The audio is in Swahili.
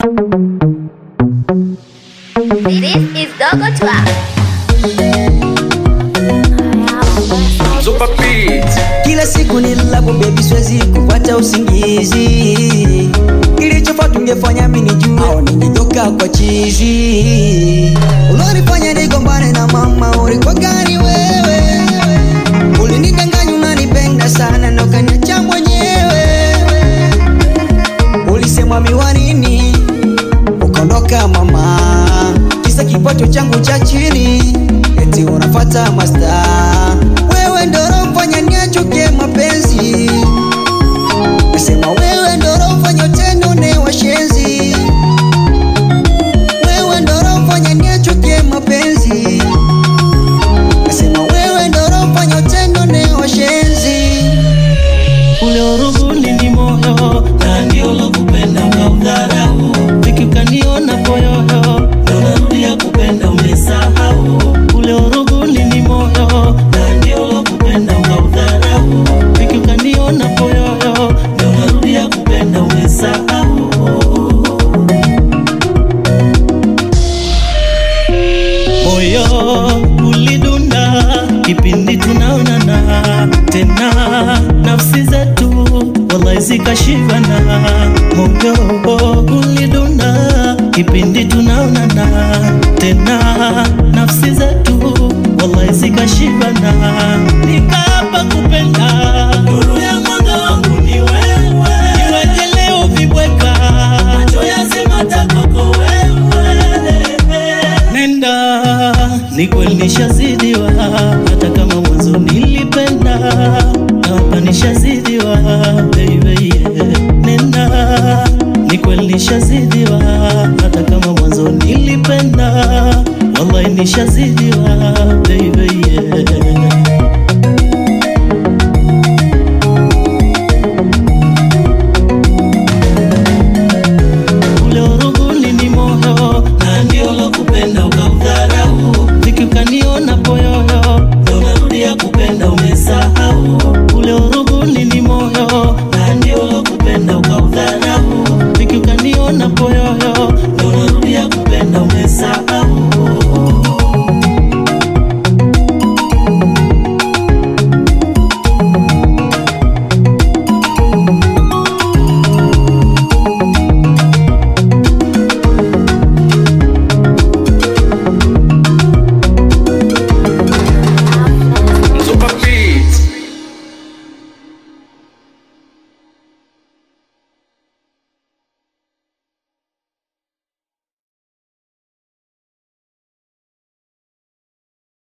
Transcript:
This is Dogo Twap. Super Beat. Kila siku nilapo baby, siwezi kupata usingizi. Kilichofaa tungefanya mimi nijue, au ningetoka kwa chizi. Ulonifanya nigombane na mama, ulikuwa gani wewe? Ulinidanganya unanipenda sana na ukaniacha mwenyewe. Ulisema miwanini, ukaondoka mama, kisa kipato changu cha chini, eti unafata masta. Wewe ndo unafanya niachuke mapenzi, nasema wewe ndo unafanya tendo ne washenzi, wewe ndo unafanya niachuke mapenzi, nasema wewe ndo unafanya tendo ne washenzi. ule uruguni ni moyo na ndio lokupenda ukaudharau viki ukaniona poyoyo ndo narudia kupenda umesahau ule uruguni ni moyo na ndio lokupenda ukaudharau viki ukaniona poyoyo ndo narudia kupenda umesahau moyo ulidunda kipindi tunaonana tena nafsi zetu wallahi zikashivana moyo ulidunda kipindi tunaonana tena nafsi zetu wallahi zikashivana nikaapa kupenda nuru ya mwanga wangu ni wewe iweje leo vibweka macho yazimata kwako wewe nenda ni kweli nishazidiwa hata kama mwanzo nilipenda hapa nishazidiwa baby yeah. nenda ni kweli nishazidiwa hata kama mwanzo nilipenda wallahi nishazidiwa baby yeah. ule uruguni ni moyo na ndio lokupenda ukaudharau viki ukaniona poyoyo ndo narudia kupenda umesahau ule uruguni ni moyo na ndio lokupenda ukaudharau viki ukaniona poyoyo ndo